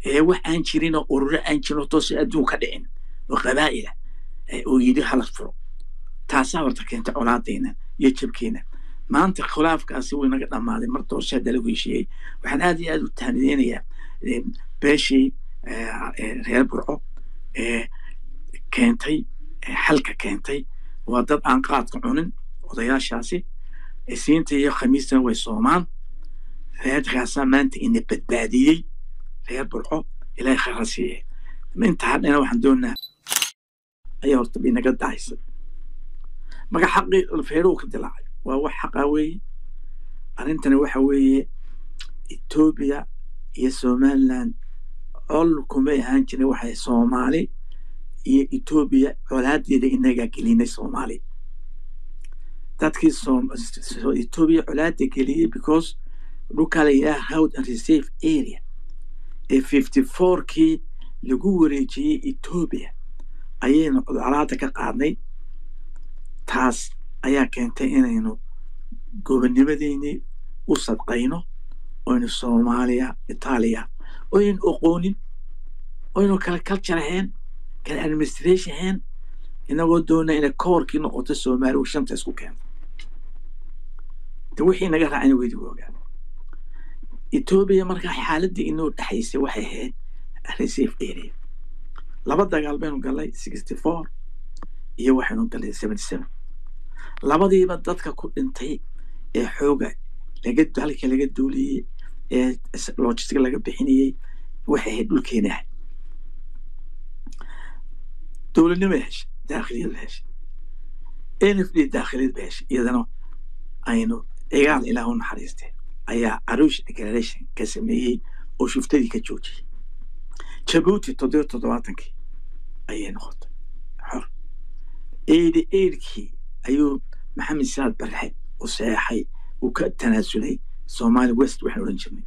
ee wax aan jirin oo ururo aan jirin oo toose adduun ka dhicin oo qabaa'ila oo yidhi hala furo taasaa horta keentay colaadayna iyo jabkeena maanta khilaafkaasi wuu inaga dhammaaday mar doorasho hadda lagu heshiiyey waxaan aad iyo aad u tahnideynayaa beeshii reer burco ee keentay xalka keentay waa dad aan qaadka cunin odayaashaasi siinta iyo khamiistana way soomaan reerkaasaa maanta ina badbaadiyey reer burco ilaahay khayra siiye inta hadhana waxaan doonaa ayaa horta inaga dahaysay marka xaqii feeruhu ka dilaacay waa wax xaqa weeye arrintani waxa weeye etoobiya iyo somaliland col kumay ahaan jirin waxay soomaali iyo etoobiya colaadeeda inagaa gelinay soomaali dadkii etoobiya colaada geliyey because dhulkaa la yidhaha howd and reserve area ee fifty fourkii lagu wareejiyey etoobiya ayaynu colaada ka qaadnay taas ayaa keentay inaynu gobonnimadeynii u sadqayno oynu soomaaliya itaaliya oynu oqoonin oynu kala culture ahayn kala administration ahayn inagoo doona inay koorkii noqoto soomaaliya shanta isku keento de wixii naga raacayna weydi ogaa etoobiya markaa xaaladii inoo dhexaysay waxay ahayd reserve area laba dagaal baynu galay sixty four iyo waxaynu galay seventy seven labadiiba dadka ku dhintay ee xooga laga halka laga duuliyey ee logistic laga bixinayey waxay ahayd dhulkeena ahayd dowladnimo heshay daakhiliyad ba heshay n f d daakhiliyad ba heshay iyadana aynu cigaal ilaah u naxariistee ayaa arush declaration ka sameeyey oo shuftadii ka joojiyey jabuuti toddoba toddobaatankii ayay noqotay xor eedi eedkii ayuu maxamed saad barxe u seexay uu ka tanaasulay somali west waxaan odhan jirnay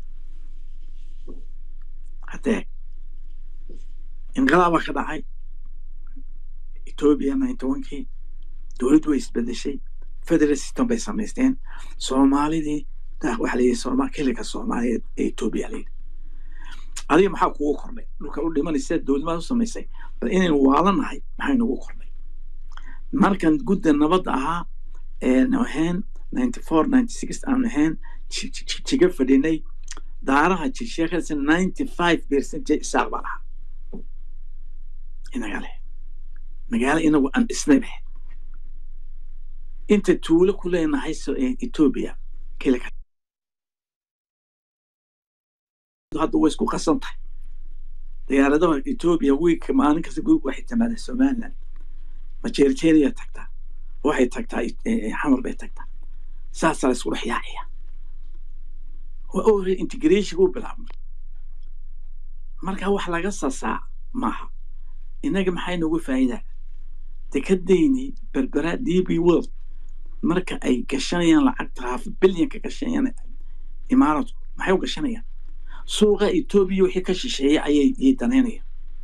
haddee inqilaabaa ka dhacay etoobiya ninety onkii dowladdu way isbedeshay federal system bay samaysteen soomaalidii waxa la yidhi sooma kelika soomaaliyeed ee etoobiya la yidhi adiga maxaa kugu kordhay dhulka u dhimanaysa dowladnimaad u samaysay bal inaynu waalanahay maxay nagu kordhay markan gudda nabadda ahaa eenu ahayn ninety four ninety six aanu ahayn jiga fadhinay daaraha jisheekasa ninety five percent isaaq baa lahaa inaga leh magaalo inagu aan dhisnay bahe inta tuulo ku leenahay etoobiya kelika hadda way isku qasan tahay diyaaradaha etoobiya wiigka maalin kasta waxay timaadeen somaliland majeerjeeriya tagtaa waxay tagtaa xamar bay tagtaa saasaa la isku dhex yaacaya waa integration u bilaabmay marka wax laga sasaa maaha innaga maxay nagu faa'iidaa dekadayni berbera d b world marka ay gashanayaan lacagta half bilyanka gashanayaan imaaradku maxay u gashanayaan suuqa etoobiya wixii ka shisheeyay ayay yay danaynayaan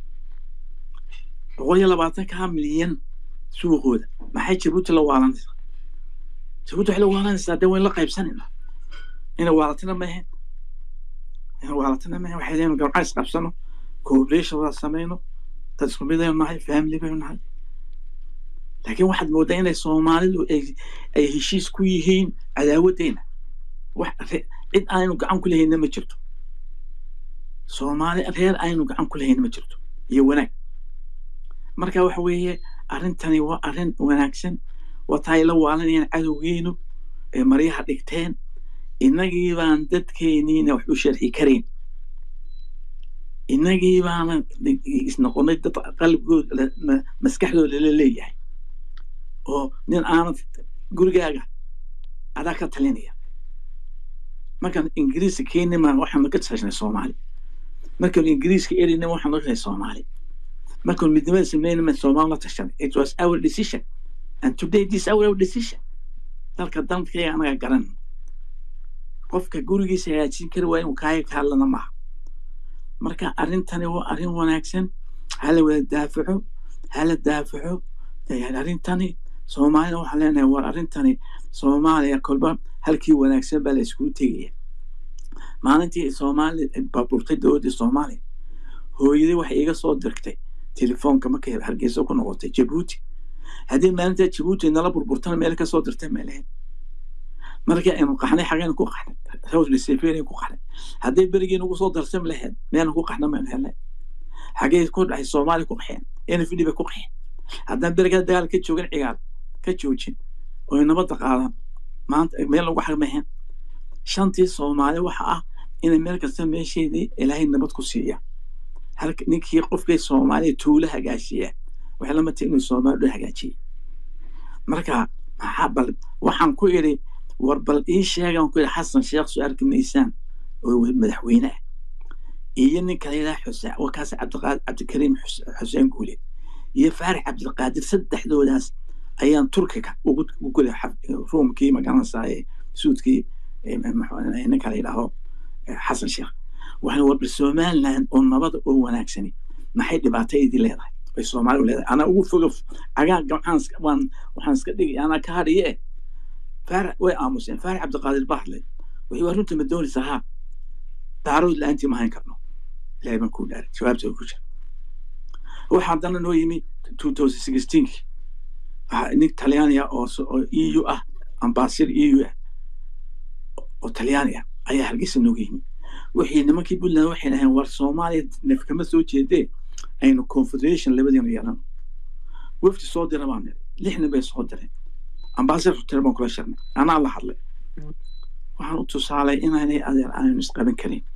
boqol iyo labaatanka milyan suuqooda maxay jabuuti la waalanaysaa jabuuti waxay la waalanaysaa dee wayn la qaybsanayna ina waalatina ma ahayn ina waalatina ma ahayn waxay leeyihin gamca is qabsano cooperation wada samayno dad isku mid aynu nahay family baynu nahay laakiin waxaad moodaa inay soomaalidu ay heshiis ku yihiin cadaawaddeena wax cid aynu gacan ku lehayna ma jirto soomaali reer aynu gacan ku lehayna ma jirto iyo wanaag marka waxa weeye arrintani waa arrin wanaagsan wataay la waalanayaan cadowgeenu ee maryaha dhigteen innagii baan dadkeeniina wax u sharxi karayn innagii baana isnoqonay dad qalbigooda maskaxdooda la leeyahay oo nin aanad gurigaaga adaa ka talinaya markaan ingiriiska keenima waxaanu ka tashnay soomaali markaanu ingiriiska erinima waxaanu ka tashnay soomaali markaanu midnimada sameynima soomaali la tashanay it was our decision and today this our, our decision dalka dalkayga anaga garan qofka gurigiisa hagaajin kari waa inuu kaaga ka hadlana maaha marka arrintani waa arrin wanaagsan hala wada daafaco hala daafaco arrintani soomaalina waxaan leenahay war arrintani soomaaliya kolba halkii wanaagsan baa la iskugu tegaya maalintii soomaali baaburtay dowladdii soomaaliya hooyadii waxay iga soo dirtay telefoonka markay hargeysa ku noqotay jabuuti haddii maalinta jabuuti nala burburtana meel ka soo dirtay meelahayn markii aynu qaxnay xagaynu ku qaxnay rawsli seferian ku qaxnay hadday berigii nagu soo darsam lahayd meelna ku qaxna maynu helnay xagee ku dhahay soomaali ku qaxeen nfd bay ku qaxeen haddaan berigaa dagaal ka joogin cigaal ka joojin oy nabadda qaadan maanta meel lagu xagmahen shantii soomaali waxa ah inay meel kasta meesheedii ilaahay nabad ku siiya halka ninkii qofkii soomaaliya tuulo hagaashiya waxay lama tahay inuu soomaali dhan hagaajiyey marka maxaa bal waxaan ku idhi war bal ii sheegan ku idhi xasan sheekh soo arki maysaan oo madaxweyne ah iyo ninka la yidhaha xuseen wakaas cabdiqaadir cabdikariim xuseen guule iyo faarax cabdilqaadir saddexdoodaas ayaan turkiga ugu gulay ruumkii magaranaysaye suudkii ninka la yidhaaho xasan sheekh waxaan warbal somaliland oo nabada oo wanaagsani maxay dhibaato idin leedahay ay soomaali u leedahay anaa ugu foga cagaa gamcaan waan waxaan iska dhigay anaa ka hadhiye faarax way aamuseen faarax cabdiqaadir bahdle wixii waa runta ma doonaysaa haa daarood la-aantii ma hayn karno ilahay baan kuu dhaaray jawaabta ku jira waxa haddana noo yimi two thousand sixteenki nin talyaaniya oo eu ah ambaasir eu ah oo talyaani ah ayaa hargeysa nooga yimi wixii nimankii puntland waxay dhaheen war soomaaliya nef kama soo jeedee aynu confederation labadiina yeelano wafdi soo dira baan niri lixnin bay soo direen ambaasir hotel baan kula shirnay anaa la hadlay waxaan u tusaalay inaanay adeer aanaynu isqaban karin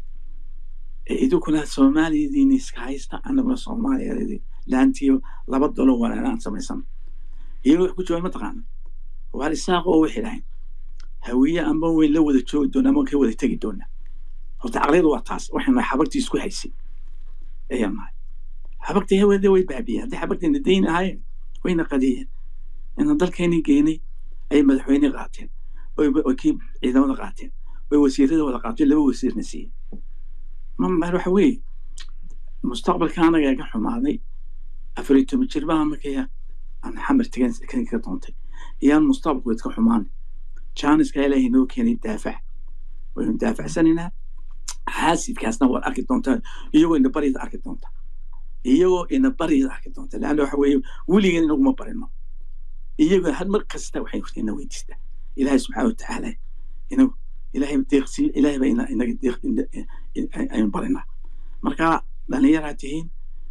idinkuna soomaaliyadiini iska haysta anaguna soomaaliya laantiyo laba dolo walaanaan samaysan iyagoo wax ku jawaabay mataqaana waar isaaq oo waxay dhahayn hawiye amba weyn la wada joogi doona ama ka wada tegi doona horta caqliyadu waa taas waxaynu xabagtii isku haysay ayaan nahay xabagtii hawada way baabiyeen haddii xabagtiina dayn ahaayeen wayna qadiyeen inaan dalkeennii geynay ayay madaxweyne qaateen oy kii ciidamada qaateen oy wasiirada wada qaateen laba wasiirna siiyeen mamar waxa weeye mustaqbalka anaga iga xumaaday afar iyo toban jir baa markaya aan xamar tegan ka doontay iyaan mustaqbalku iska xumaanay jaaniska ilaahay noo keenay daafac waynu daafacsanaynaa xaasidkaasna waad arki doontaa iyagoo ina baryada arki doonta iyagoo ina baryada arki doonta leanna waxa weeye weligan inaguma barino iyagoo had mar kasta waxay ina weydiistaa ilaahay subxaana watacaala inagu ilaahay deeqsi ilaahay baa ina inaga deeq aynu barinaa marka dhallinyaraa tihiin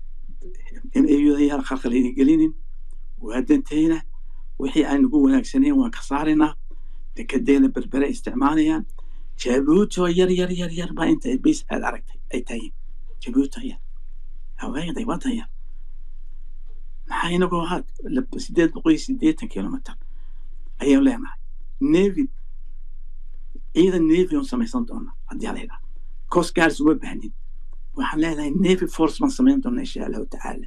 in ayudayaal khalkhal idin gelinin waa dantayna wixii aan ugu wanaagsanayn waan ka saaraynaa dekadeena berbere isticmaalayaan jabuuto yar yar yar yar baa inta bas aad aragtay ay tahiin jabuuto yar haweenday wadan yar maxaa inagoo ahaa sideed boqol iyo sideetan kilomitr ayaan leenahay nevi ciidan nevi on samaysan doona haddii ala yidhaha coast guards uma baahnin waxaan leenahay nevi force baan samayn doona insha allahu tacaala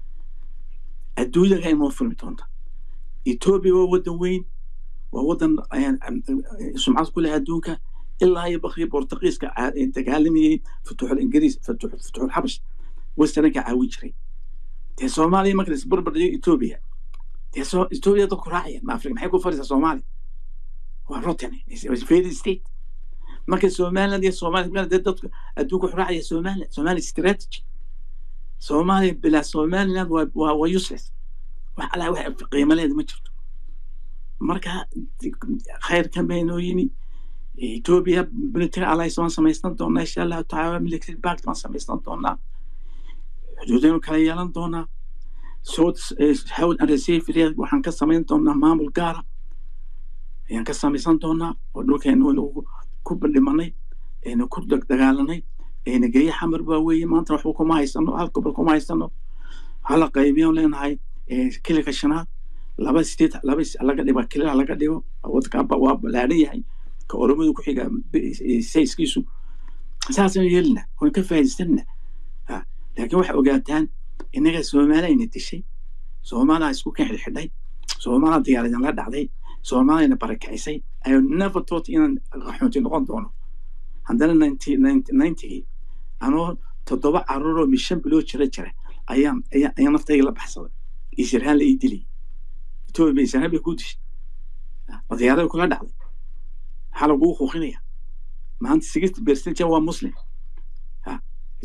adduunyaga inoo furmi doonta etoobiya waa wadan weyn waa wadan sumcad ku leh adduunka ilaa iyo bakri bortugiiska dagaalamayey futuuxul ingiriis futuuxul xabash westernka caawin jiray dee soomaaliya marka isbarbar dhigo etoobiya dee etoobiya dadku raacaya ma afrika maxay ku fadhisaa soomaaliya waa rotten failed state marka somaliland iyo soomaaliya dee dadku adduunka wuxuu raacaya somaliland somali strategy soomaaliya bilaa somaliland waa waa useless wax alaa wax qiimaleeda ma jirto marka khayrkan baynoo yimi etoobiya military alliance waan samaysan doonaa insha allahu tacaala military pact waan samaysan doonaa xuduudaynu kala yeelan doonaa south howd and reserve waxaan ka samayn doonaa maamul gaara ayaan ka samaysan doonaa oo dhulkeenu nagu ku bandhimanay aynu ku dagaalanay ayna geeye xamar baa weeye maanta waxba kuma haysano hal gobol kuma haysano hala qaybiyan leenahay kilika shanaad laba sideed laba laga dhigo kilila laga dhigo wadkaaba waa ballaaran yahay ka oromadu ku xiga sayskiisu saasaan yeelina waan ka faa'iidaysanna laakiin waxay ogaataan innaga soomaaliyana dishay soomaaliya isku kan xidhxidhay soomaaliya diyaaradan la dhacday soomaaliyana barakacisay ayo never thought inaan qaxoonti noqon doono haddana ninetygii anoo toddoba caruuroo mishan bilood jira jira ayaan ayaan naftayga la baxsaday isirhaan la ii dilay etoobiya isirhaan bay ku dishay diyaarada kula dhacday maxaa laguu kuuqinaya maanta sixty percent waa muslim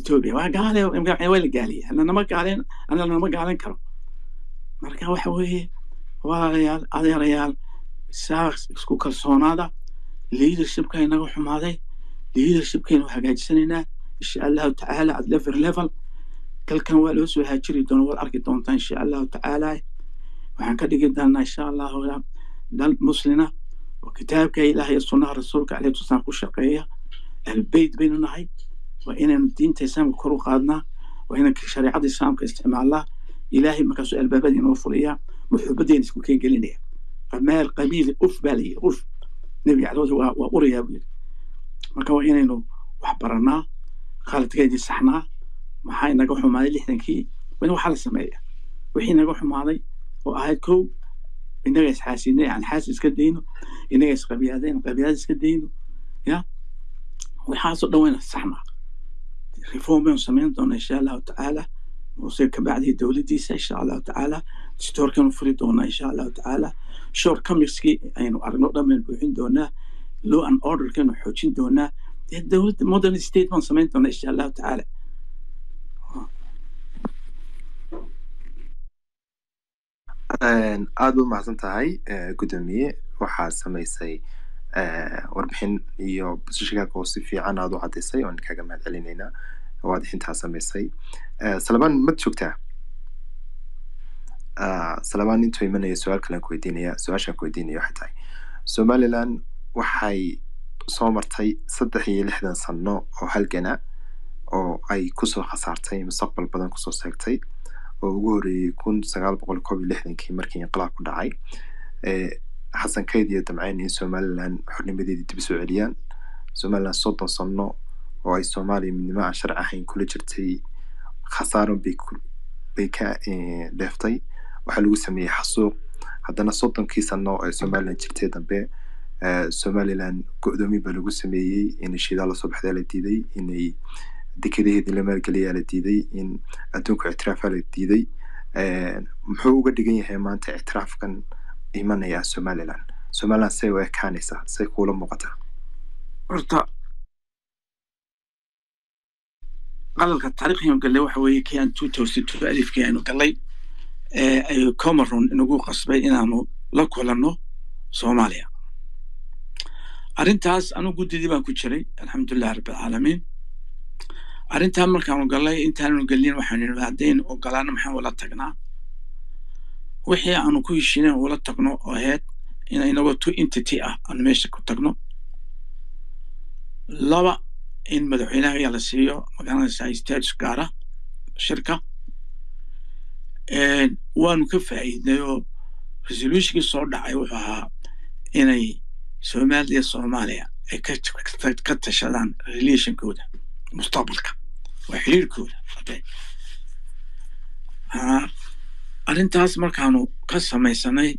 etoobiya waa gaale waa la gaaliya ananama gaalen ananama gaalen karo marka waxa weeye walaalayaal adeerayaal saa isku kalsoonaada leadershipka inaga xumaaday leadershipkaynu hagaajisanaynaa insha allahu tacaala at level level dalkan waa loo soo haajiri doona waad arki doontaa insha allahu tacaala waxaan ka dhigi doonaa insha allahu dal muslina oo kitaabka ilaah iyo sunnaha rasuulka alayhi wasalam ku shaqeeya ahlbeyt baynu nahay waa inaynu diinta islaamka kor u qaadnaa waa inaan shareecada islaamka isticmaalnaa ilaahay markaasuu albaabada inoo furiyaa muxubadeena isku keen gelinaya qamaal qamiil uf baa la yidhi uf nebi caloosi waa waa urayaa buu yidhi marka waa inaynu wax baranaa khaladkeedii saxnaa maxaa inaga xumaaday lixdankii wani waxaa la sameeya wixii inaga xumaaday oo ahayd kow inaga isxaasidnay aan xaas iska dayno inaga isqabiyaadeen qabiyaad iska dayno ya waxaasoo dhan wayna saxnaa reform baynu samayn doonaa insha allahu tacaala muse kabacdii dowladdiisa insha allahu tacaala distoorkanu furi doonaa insha allahu tacaala short comicskii aynu aragno dhan baynu buuxin doonaa law and orderkaynu xoojin doonaa dee dowladda modern state baan samayn doonaa insha allahu tacaala aad ba umahadsan tahay gudoomiye waxaad samaysay warbixin iyo busashigaaga oo si fiican aad u caddaysay oon kaaga mahad celinaynaa waadixintaa samaysay salabaan mad joogtaa salabaan intuu imanaya su-aal kalen ku weydiinaya su-aashaan ku weydiinaya waxay tahay somaliland waxay soo martay saddex iyo lixdan sano oo halgana oo ay kusoo khasaartay mustaqbal badan kusoo seegtay oo ugu horreeyey kun sagaal boqol koob iyo lixdankii markii inqilaab ku dhacay xasan kayd iyo damceyn in somaliland xornimadeedii dib usoo celiyaan somaliland soddon sano oo ay soomaaliya midnimo aan sharci ahayn kula jirtay khasaaran bay bay ka dheeftay waxaa lagu sameeyey xasuuq haddana soddonkii sano ee somaliland jirtay dambe somaliland go-doomin baa lagu sameeyey in shidaal lasoo baxdaa la diiday inay dekadaheedii la maalgeliyaa la diiday in adduunka ictiraafaa la diiday muxuu uga dhigan yahay maanta ictiraafkan imanaya somaliland somaliland say u ekaanaysaa say kuula muuqataa horta qalalka taariikhiyan gallay waxa weeye kii aan two thousand two alifkii aynu gallay ee ay comeron inagu qasbay inaanu la kulanno soomaaliya arrintaas anu guddidii baan ku jiray alxamdulilah rabbilcaalamiin arrintaa markaanu gallay intaanu gelin waxaanu yidhi haddaynu ogolaano maxaan ula tagnaa wixii aanu ku heshiinen ula tagno oo ahayd in inagoo two entity ah aanu meesha ku tagno laba in madaxweynaha ayaa la siiyo magaranaysaa status gaara shirka waanu ka faa'iidnay oo resolutionkii soo dhacay wuxuu ahaa inay soomaaliya soomaaliya ay ka tashadaan relationkooda mustaqbalka waa xiriirkooda arrintaas markaanu ka samaysanay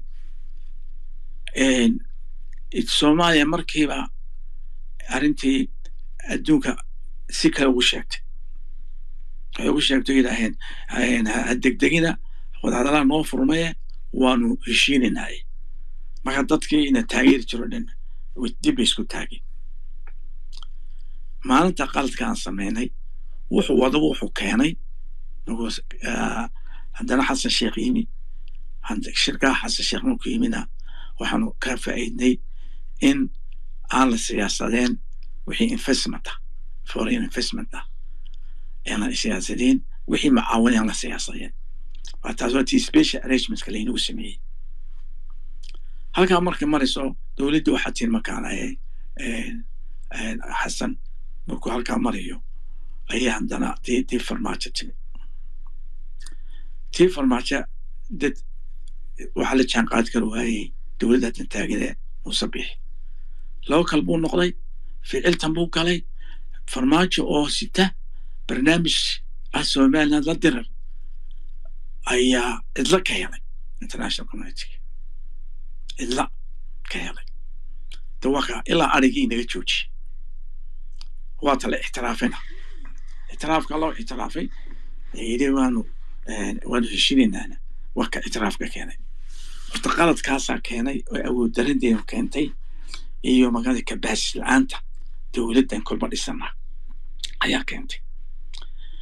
soomaaliya markiiba arrintii adduunka si kale ugu sheegtay waxay ugu sheegtay yidhaaheen degdegina wadahadalaha noo furmaye waanu heshiinaynaye marka dadkii ina taageeri jiro dhan dib bay isku taageen maalinta qaladka aan samaynay wuxuu wadaba wuxuu keenay haddana xasan sheekh yimi shirkaa xasan sheekh marku yimina waxaanu ka faa'iidnay in aan la siyaasadeen wixii investment ah foreign investment ah aan la siyaasadeen wixii macaawin aan la siyaasadeen waa taas waa tii special arrangementska laynagu sameeyey halkaa markay marayso dowladda waxaa tiin makaanaye xasan markuu halkaa marayo ayaa haddana tii tii farmaajo timi tii farmaajo dad waxaa la jaan qaadi kara waayey dowladda haddan taagane muuse bixi laba kal buu noqday ficiltan buu galay farmaajo oo sita barnaamij ah somaliland la dirar ayaa cidla ka helay international community cidla ka helay dawaka ilaa arigii naga joojiyey waata la ixtiraafina ixtiraafka loo ixtiraafay yidhi waanu waanu heshinaynaana waka ictiraafka keenay horta qaladkaasaa keenay oo awood darandeenu keentay iyo magaalada kabaasis la-aanta dowladdan kolba dhisana ayaa keentay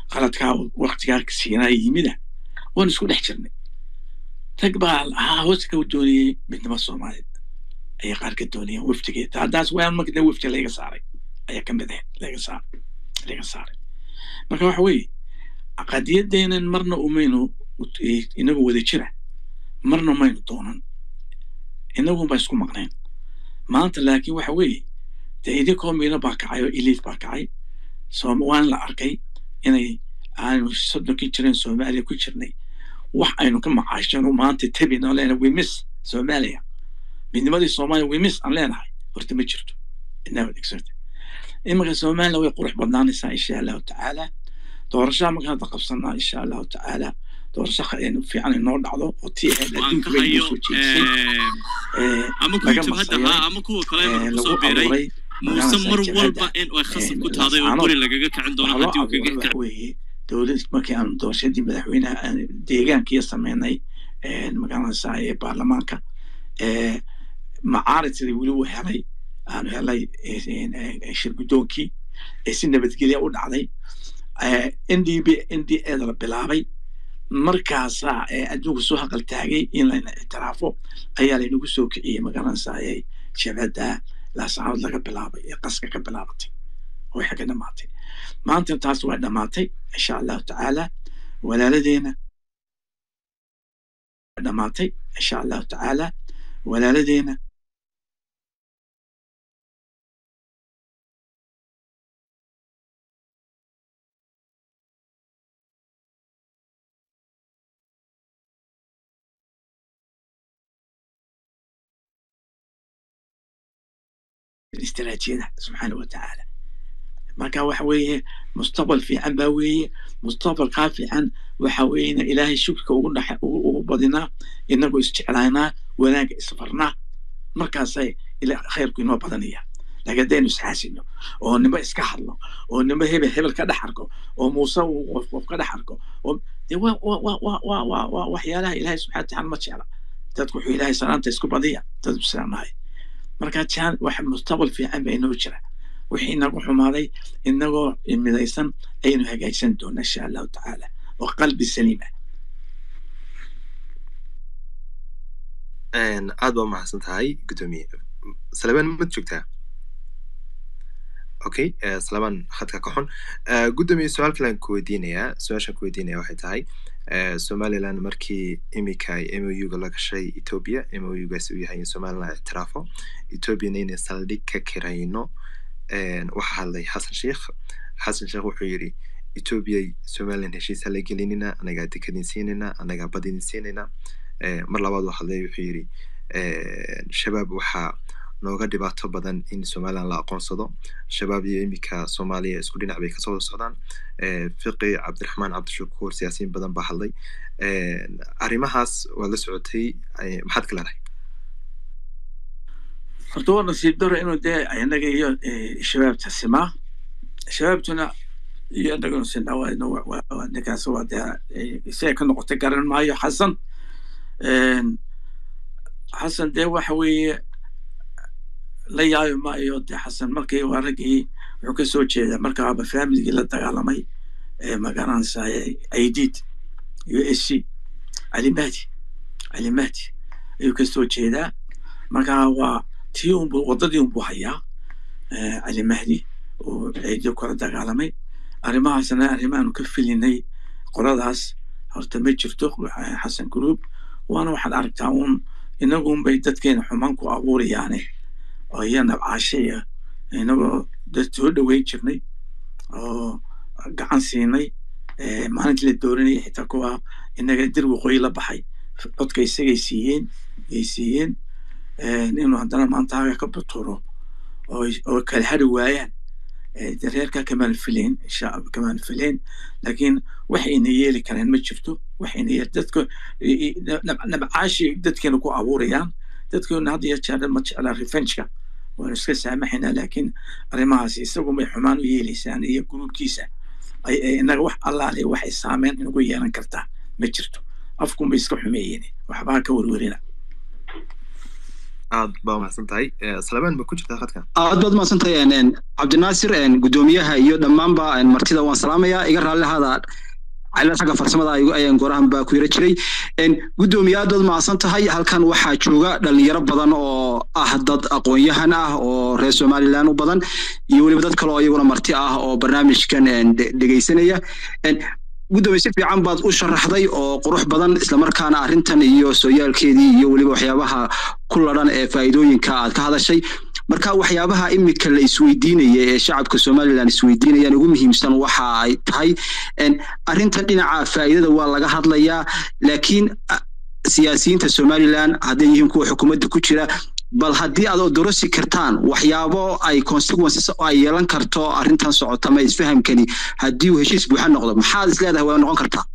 qaladkaa waktigaa siinaa yimida waan isku dhex jirnay rag baa haa hoos ka doonayey midnimo soomaaliyeed ayay qaar ka doonayeen wafdigeeda haddaas waan markada wafdi laga saaray ayaa ka mid ahayd laga saaray laga saaray marka waxa weeye qadiyadeenan marna umaynu inagu wada jira marna maynu doonan inagunba isku maqnayn maanta laakiin waxa weeye dee idinkoo miino baa kacay oo iliid baa kacay waan la arkay inay aanu soddonkii jireen soomaaliya ku jirnay wax aynu ka macaashano maanta tabin aan leenahay wimis soomaaliya midnimadii soomaaliya wimis aan leenahay horta ma jirto inaad adeegsata iminka soomaaliya way qurux badnaanaysaa insha allahu tacaala doorashaa markaan hadda qabsanaa insha allahu tacaala doorasho fiican inoo dhacdo oo tii ahayd adduunka bay noo soo jeedisay ama kuwa jabhadda ahaa ama kuwa kale kusoo beeray muuse mar walba in ay khasab ku tahday oo guri lagaga kicin doono haddii uu kaga kac weeye dowlad markii aan doorashadii madaxweynaha deegaankiiya sameynay magaranaysaa ee baarlamaanka macaaridkii weli uu helay aanu helay shir guddoonkii ee si nabadgelya u dhacday n d b n d eda la bilaabay markaasaa adduunku soo haqal taagay in layna ictiraafo ayaa laynagu soo kiciyey magaranaysaa jabhadda laasacadood laga bilaabay ee qaska ka bilaabatay waxay ka dhamaatay maanta taas waa dhamaatay insha allahu tacaala walaaladeena dhamaatay insha allahu tacaala walaaladeena استراتيجية سبحانه وتعالى marka waxa weeye mustaqbal fiican baa weeye mustaqbalkaa fiican waxa weeyena ilaahay shukriga ugu dhex ugu badinaa inagoo isjeclaanaa wanaagga isfarnaa markaasay khayrku inoo badanaya laakiin haddaynu isxaasino oo nimo iska hadlo oo nimo hebel hebel ka dhex arko oo muuse uu qof qof ka dhex arko oo de waa waa waa waa waa waa waa waxyaalaha ilaahay subxana watacaala ma jecla dadku wuxuu ilaahay salaanta isku badiya dad islaamahay marka jaan wax mustaqbal fiican baa inoo jira wixii inagu xumaaday inagoo midaysan ayaynu hagaajsan doonaa insha allahu tacaala oo qalbi saliima aad baa umahadsan tahay guddoomiye salebaan ma joogtaa okay salebaan khadka ka xun guddoomiye su-aal kale aan ku weydiinayaa su-aashaan ku weydiinaya waxay tahay somaliland markii imika ay mouga la gashay ethiopia mougaasi uu yahay in somaliland ictiraafo ethiopiana inay saldhig ka kirayno waxaa hadlay xasan sheikh xasan sheikh wuxuu yidhi ethiopia somaliland heshiisa la gelinina anagaa dekadin siinayna anagaa badidin siinayna mar labaad uu hadlay wuxuu yidhi shabaab waxaa nooga dhibaato badan in somaliland la aqoonsado shabaab iyo imika soomaaliya isku dhinac bay kasoo wada socdaan fiqi cabdiraxmaan cabdishakuur siyaasiyiin badan baa hadlay arrimahaas waad la socotay maxaad ka leedahay horta waa nasiib daro inuu dee inaga iyo shabaabta simaa shabaabtuna iyo inaganu sinaa ninkaas waa dee isaga ka noqotay garan maayo xasan xasan dee waxa weeye la yaabi maayo dee xasan markii waa raggii wuxuu ka soo jeedaa markaaba familigii la dagaalamay ee magaranaysaa aidid u s c cali mahdi cali mahdi ayuu ka soo jeedaa marka waa tii unbu waddadii unbuu hayaa cali mahdi oo ciidio kala dagaalamay arrimahaasna arrimaanu ka filinay qoladaas horta ma jirto xasan group waana waxaad aragtaa uun inagunbay dadkeena xumaan ku abuurayaane oo iyo nabcaashaya inagoo dad soo dhoweyn jirnay oo gacan siinay maalintii la dooranayay xitaa kuwa inaga dir waqooyi la baxay codka isagay siiyeen ay siiyeen inuu haddana maanta haga ka buturo oo kala hari waayaan reerka kamaan fileen kamaan fileen laakiin waxayna yeeli karaan ma jirto waxayna yeel dadka nabcaashi dadkeena ku abuurayaan dadkeena hadda iyo jeer ma jeclaa revengeka waanu iska saamaxaynaa laakiin arrimahaas isagumay xumaan u yeelaysaan iyo gruubkiisa inaga wax allaale waxay saameyn inagu yeelan kartaa ma jirto afkunbay iska xumeeyeen waxbaa ka werwerina aad baa mahadsan tahay salabaan ma ku jirtaa khadka aad baad mahadsan tahay cabdinaasir guddoomiyaha iyo dhammaanba martida waan salaamayaa iga raallihada cilad xagga farsamada ayaan gorahan baa ku yara jiray guddoomiye aad baad mahadsan tahay halkan waxaa jooga dhalinyaro badan oo ah dad aqoon-yahan ah oo reer somaliland u badan iyo weliba dad kale oo iyaguna marti ah oo barnaamijkan dhegeysanaya guddoomiye si fiican baad u sharaxday oo qurux badan islamarkaana arrintan iyo sooyaalkeedii iyo weliba waxyaabaha ku ladhan ee faa'iidooyinka aad ka hadashay marka waxyaabaha imika la isweydiinaya ee shacabka somaliland isweydiinayaan ugu muhiimsan waxa ay tahay arrintan dhinaca faa'iidada waa laga hadlayaa laakiin siyaasiyiinta somaliland hadday yihiin kuwa xukuumadda ku jira bal haddii aad odorosi kartaan waxyaabo ay consequences ay yeelan karto arrintan socota ma isfahamkani haddii uu heshiis buuxa noqdo maxaad is leedahay waa noqon kartaa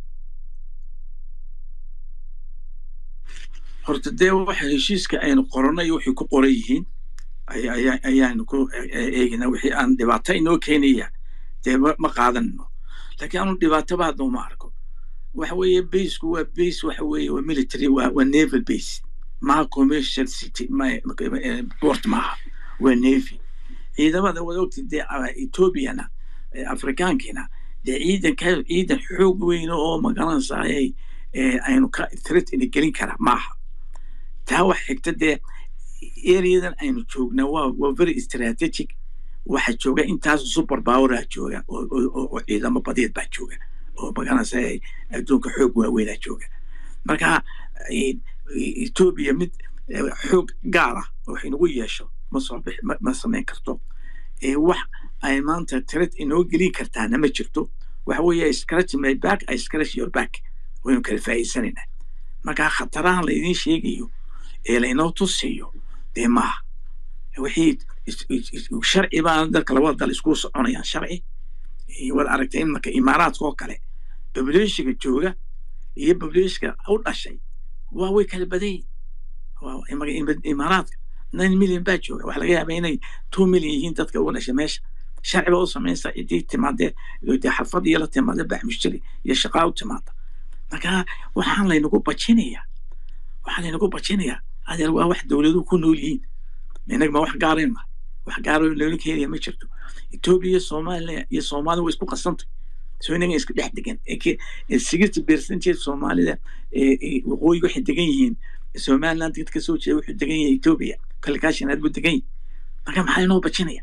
horta dee waxa heshiiska aynu qoranay waxay ku qoran yihiin ayaanu ku eegina wixii aan dhibaato inoo keenaya dee ma qaadanno laakiin anu dhibaatoba hadda uma arko waxa weeye baseku waa base waxa weeye waa military waa waa naval base maha commercial city port maaha waa navy ciidamada wada ogti dee ethoobiana afrikaankiina dee ciidanka ciidan xoog weyn oo magaranaysaayay aynu ka threat ina gelin kara maaha taa wax xigta dee areadan aynu joogna waa waa very strategic waxa jooga intaas super poweraa jooga oo ciidamo badeed baa jooga oo magaranaysaayay adduunka xoog waaweynaa jooga marka etoobiya mid xoog gaar ah oo wax inagu yeesho ma soo bix ma samayn karto wax ay maanta tired inoo gelin kartaana ma jirto waxa weeye scratch my back i scratch your back waynu kala faa'iidsanaynaa marka khatarahan laydin sheegayo ee laynoo tusiyo dee maaha wixii sharci baa dadka labada dal isku soconayaan sharci waad aragtay imanka imaaraadka oo kale bableeshiga jooga iyo bableeshka u dhashay waa way kala badan yihin imaaraadka nine million baa jooga waxa laga yaabaa inay two million yihiin dadka uga dhashay meesha sharci baa u samaysa cidii timaadee dee xarfad iyo la timaada bax mushtari iyo shaqaa u timaada marka waxaan laynagu bajinayaa waxaa laynagu bajinayaa adeer waa wax dowladuhu ku nool yihiin inaga ma wax gaarayn ma wax gaaro loola keenaya ma jirto etoobiya iyo soomaaliya iyo soomaalida way isku qasantay soo inaga iska dhex degan sixty percentage soomaalida waqooyi waxay degan yihiin somaliland dad ka soo jeeda wuxuu degan yahay etoobiya kalkaashinaad buu degan yahay marka maxaa inoo bajinaya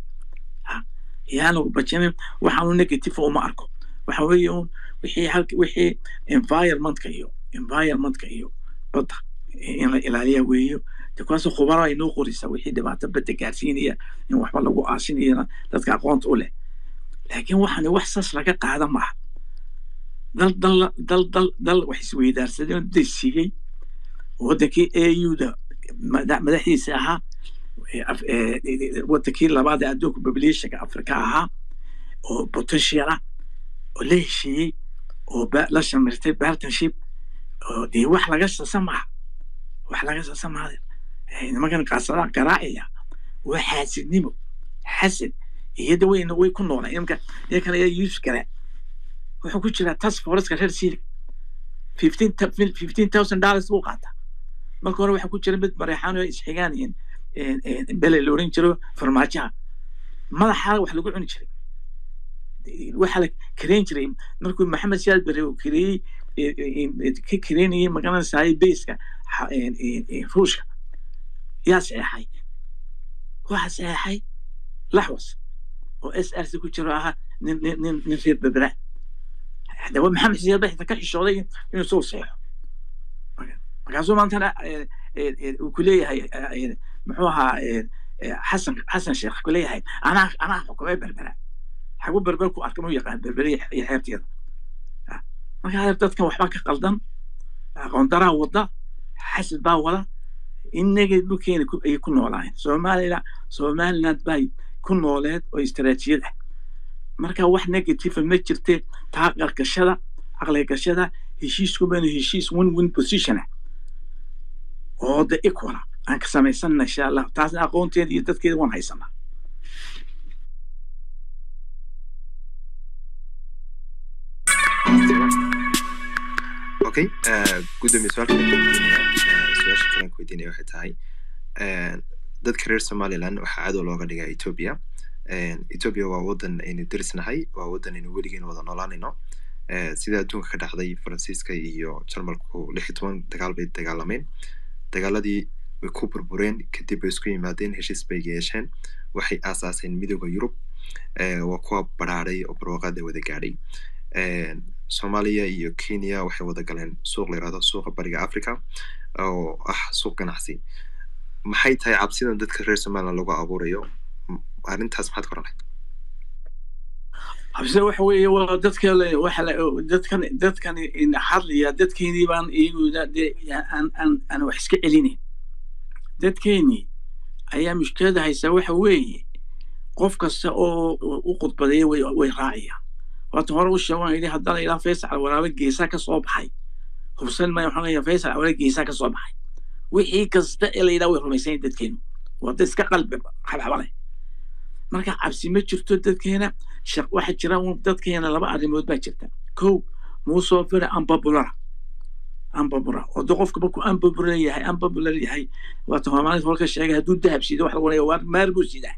yaanu bajinin waxaanu negative uma arko waxa weeye un wixii halka wixii environmentka iyo environmentka iyo badda in la ilaaliya weeyo de kuwaas khubaro ay noo qoraysaa wixii dhibaato badda gaarsiinaya in waxba lagu aasinayana dadka aqoonta u leh laakiin waxaan wax sas laga qaada maaha dal dal dal dal dal wax isweydaarsadeen day siiyey waddankii auda madaxdiisa ahaa waddankii labaad ee adduunka populationka afrika ahaa oo potential ah oo la heshiiyey oo la shamirtay partnership oo dee wax laga sasa maha wax laga sasa maha nimankan qaasadaha garaacaya waa xaasidnimo xasad iyada wayna way ku noolaan imka iyo kale ayaa yuusuf garaa wuxuu ku jiraa task forceka reer siirig fifteen fifteen thousand dollars buu qaataa marka hore waxaa ku jira mid mareexaan oo isxigaan bele la oran jiro farmaajaha madaxa wax lagu cuni jiray waxaa la kareyn jiray markuu maxamed siyaad bere uu kareeyey ka kareynayay magaranaysaay bayska ruushka yaa saxeexay waxa saxeexay laxwas oo s r c ku jiro ahaa nin nin nin nin reer berbera hadaba maxamed siyaad baa ka xishooday inuu soo saxeexo markaasuu maantana uu ku leeyahay muxuu ahaa xasan xasan sheekh ku leeyahay anaa anaa xukumay berbera xagu berber ku arka mau yaqaan berbere iyo xeebteeda marka dadkan waxbaa ka qaldan aqoon daraa wada xasad baa wada inaga dhulkeena ayay ku noolaayeen soomaalila somaliland bay ku nooleed oo istaraatiijiyad ah marka wax negative ma jirte taa qargashada aqligashada heshiiskumana heshiis win win position ah oo de equala aan ka samaysana insha allah taasna aqoonteeda iyo dadkeeda waan haysanaa okay gudoomiye su-aalka weydiinaya su-aasha kalan weydiinaya waxay tahay dadka reer somaliland waxaa cadow looga dhigaa ethiopia ethiopia waa wadan aynu derisnahay waa wadan aynu weligeen wada noolaanayno sida adduunka ka dhacday faransiiska iyo jarmalku lix iyo toban dagaal bay dagaalameen dagaaladii way ku burbureen kadib bay isku yimaadeen heshiis bay yeesheen waxay aasaaseen midooda yurub waa kuwa baraaray oo barwaaqada wada gaadhay soomaaliya iyo kenya waxay wada galeen suuq la yirahdo suuqa bariga africa oo ah suuq ganacsi maxay tahay cabsidan dadka reer somaliland lagu abuurayo arrintaas maxaad ka oranay cabsida waxa weeye waa dadka waxa dadkan dadkan hadlaya dadkeenii baan iyaguna dee aan aan aan wax iska celinayn dadkeenii ayaa mushkilada haysaa waxa weeye qof kasta oo u khudbadeeya way way raacayaan waata hore u sheegan yidhi haddana ilaa faysal walaalo geesaa ka soo baxay hubsan maya waxaan leeyahay faysal walaalo geesaa ka soo baxay wixii kasta ee la yidhaha way rumaysan yahin dadkeenu waa dad iska qalbi xabxabale marka cabsi ma jirto dadkeena waxa jira dadkeena laba arrimood baa jirta kow muusoo fira ambabulara ambabular oo de qofka markuu ambabular yahay ambabular yahay waata hoomaalinta holka sheegay hadduu dahab siido waxa lagu leeya waa maar buu sidaa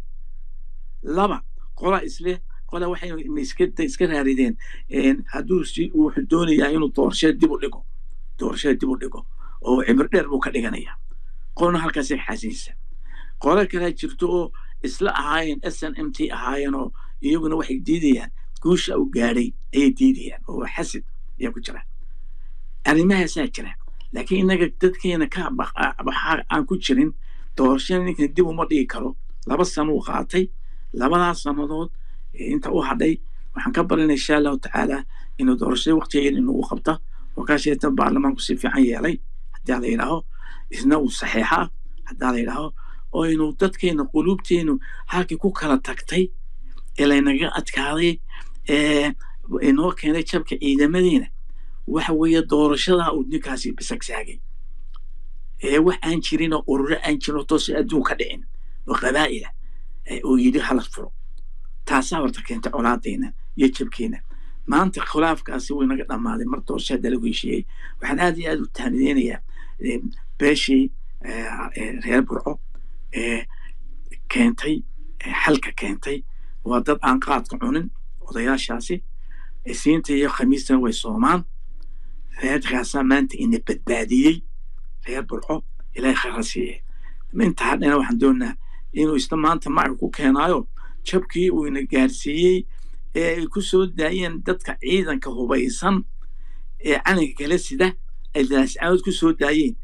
laba qola isle qola waxay iska iska raarideen hadduu si wuxuu doonayaa inuu doorashada dib u dhigo doorashada dib u dhigo oo cimri dheer buu ka dhiganaya qolna halkaasay xaasinaysa qola kalaa jirto oo isla ahaayeen s n m t ahaayeen oo iyaguna waxay diidayaan guusha uu gaadhay ayay diidayaan oo xasid ayaa ku jira arrimahaasaa jira laakiin innaga dadkeena ka aan ku jirin doorashada ninkan dib uma dhigi karo laba sano uu qaatay labadaas sannadood inta u hadhay waxaan ka barinay insha allahu tacaala inuu doorashada waqtigeeda inugu qabta oo kaasheeta baarlamaanku si fiican yeelay haddii la yidhaaho isna uu saxeexa haddaa la yidhaaho oo inuu dadkeena quluubteenu halkii ku kala tagtay ee laynaga adkaaday ee inoo keenay jabka ciidamadeena waxa weeye doorashadaa uu ninkaasi bisagsaagay ee wax aan jirin oo ururo aan jirin oo toose adduun ka dhicin oo qabaa'ila uu yidhi hala furo taasaa horta keentay colaadeena iyo jabkeena maanta khilaafkaasi wuu inaga dhammaaday mar doorasha hadda lagu heshiiyey waxaan aad iyo aad u tahnideynayaa beeshii reer burco ee keentay xalka keentay waa dad aan qaadka cunin odayaashaasi siinta iyo khamiistana way soomaan reerkaasaa maanta ina badbaadiyey reer burco ilaahay khayra siiye inta hadhana waxaan doonaa inuu isna maanta maca ku keenaayo jabkii uu ina gaarsiiyey ee ay ku soo daayeen dadka ciidanka hubaysan ee calanka kala sida ay laascaanood ku soo daayeen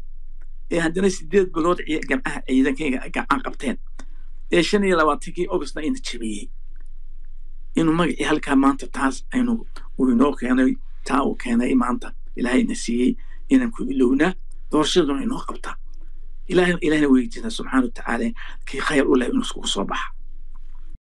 ee haddana sideed bilood gamcaha ciidankayga gacan qabteen ee shan iyo labaatankii augustna ina jabiyey inuu magacii halkaa maanta taas aynu uu inoo keenay taa uu keenay maanta ilaahayna siiyey inaan ku ilownaa doorashaduna inoo qabta ilaahayna weydiina subxaana watacaala kii khayr u leh inuu iskugu soo baxa